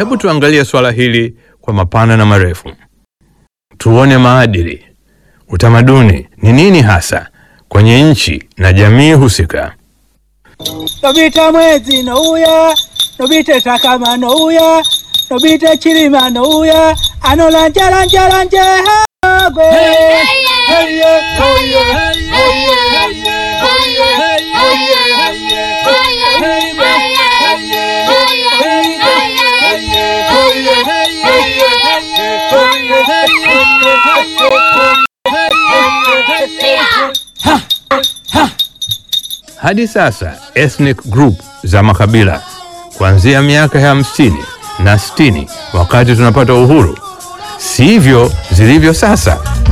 Hebu tuangalie swala hili kwa mapana na marefu, tuone maadili, utamaduni ni nini hasa kwenye nchi na jamii husika. Nobita mwezi nouya nobita takama nouya nobita chilima nouya anolanjalanjalanje hagwe Hadi sasa ethnic group za makabila kuanzia miaka ya hamsini na sitini wakati tunapata uhuru sivyo zilivyo sasa.